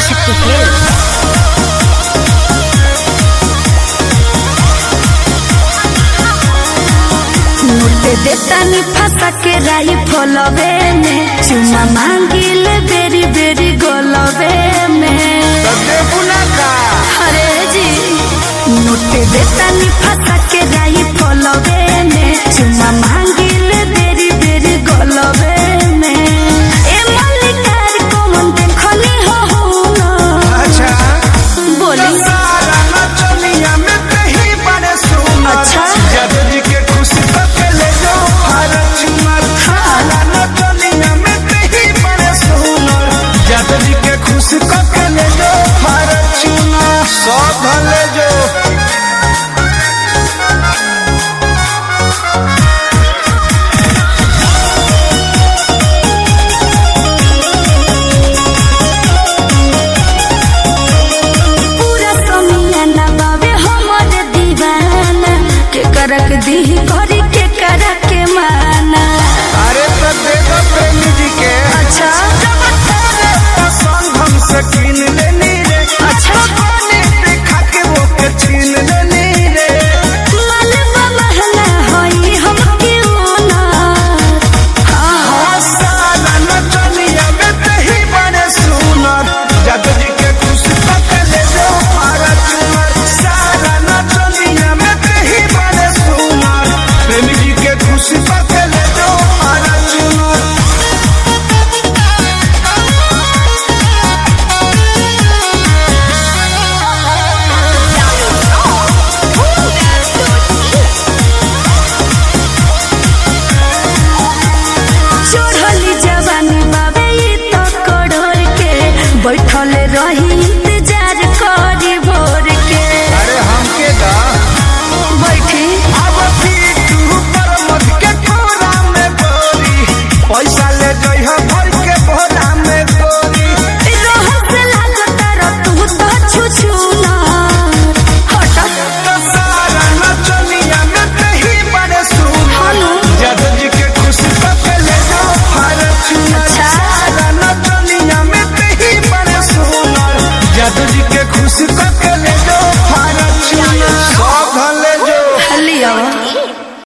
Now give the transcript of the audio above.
Adishakti films मुर्ते देतानी फंसा के राई फलवे में चुमा मांगिल बेरी बेरी गोलवे में अरे जी मुर्ते देतानी फंसा के राई फलवे में चुमा मांगिल बेरी बेरी गोलवे में ए मल्लिकार को मन देखली हो हो ना बोली अच्छा खुश कके ले जो फॉर्च्यूनर सब ले जो पूरा समियाना बाबे हमर दीवाना के करक दी करी के करक के माना अरे तो दे दो प्रेमी जी के अच्छा पसंद हमसे छीन लेनी रे अच्छा पानी देखा के वो के छीन लेनी रे मालवा महला होई हम क्यों ना हाँ साला नचनिया में तही बड़े सुनर जग जी के खुश तक ले जो फॉर्च्यूनर साला नचनिया में तही बड़े सुनर प्रेमी जी के खुश तक ले जो फॉर्च्यूनर चढ़ली जवानी बाबे ई तो कड़ोर के बैठल रही इंतजार करी भोर के अरे हमके दा बैठी अब फिर तू पर मत के कोरा में बोरी पैसा ले जइह भर